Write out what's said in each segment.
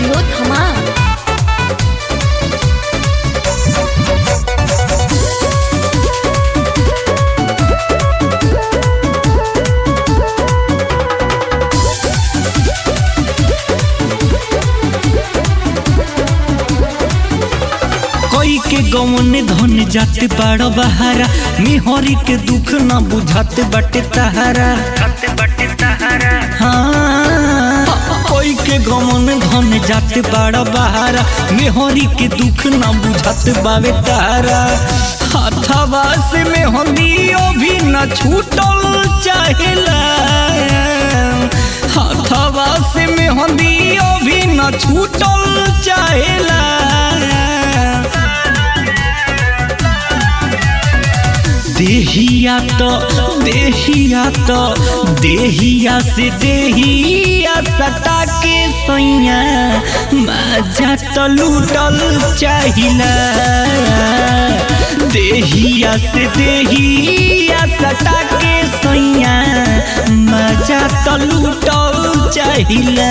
studio धमाल कोई के गवन धन जाते बड़ बहारा मिहरी के दुख न बुझाते बटे तहारा हाँ कोई के गवन धन जाते बड़ बहारा मिहरी के दुख न बुझाते बावे तहारा हथवा से मेहंदियो भी न छूटल चाहेला हथवा से मेहंदियो भी न छूटल चाहेला देहिया तो देहिया तो देहिया से देहिया सटा के सैया मजा तो लूटल चाहिला देहिया से देहिया सटा के सैया मजा तो लूटल चाहिला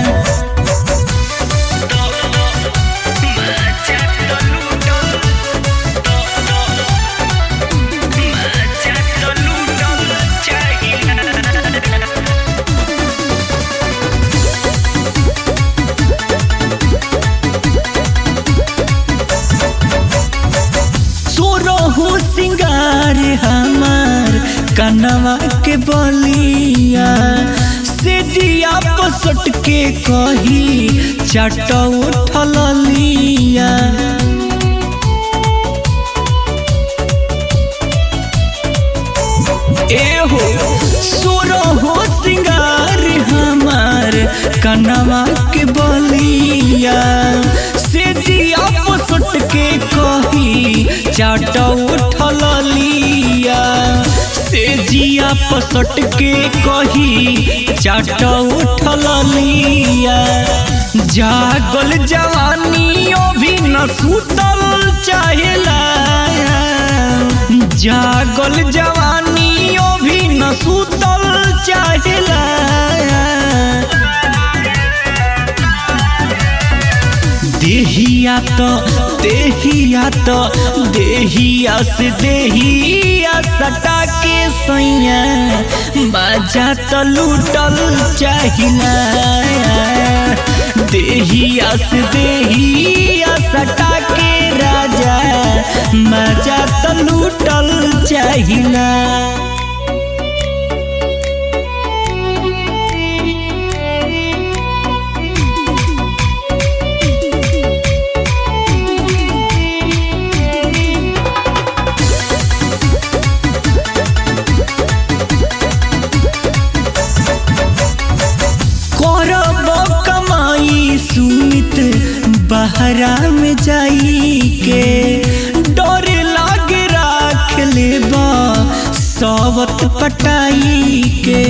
सोरहु सिंगार हमार कनवा के बलिया से दिया पसट के कही चट उठल लिया एहो सोरहु सिंगार हमार कनवा के बलिया से दिया पसट के कही चाट उठल लिया से जिया पसट के कही चाट उठल लिया जागल जवानियों भी न सुतल चाहेला जागल जवानियों भी न सुतल चाहेला देहिया तो देहिया तो देहिया से देहिया सटा के सैया बाजा तो लूटल चाहिला देहिया से देहिया सटा के राजा मजा तो लूटल चाहिला करब कमाई सुमित बहरा में जाई के डर लाग राख लेबा सावत पटाई के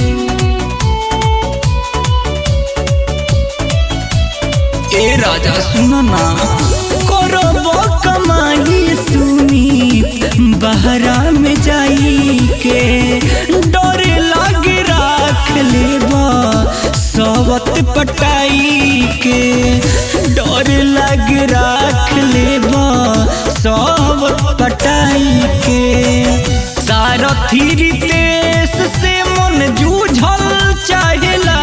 ए राजा सुनो ना करब कमाई सुमित बहरा में जाई के डर लाग राख लेबा सावत पटाई के डर लग राख लेबा सावत पटाई के सारथी रितेश से मन जूझल चाहेला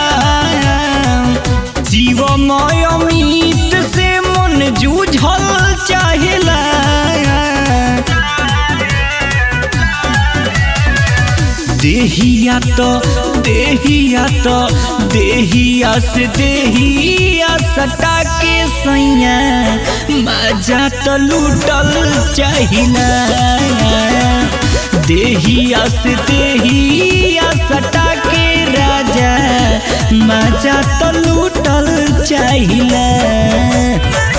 जीवमय अमित से मन जूझल चाहेला देहिया तो देहिया तो देहिया से देहिया सटा के सैया मजा तो लूटल चाहिला देहिया से देहिया सटा के राजा मजा तो लूटल चाहिला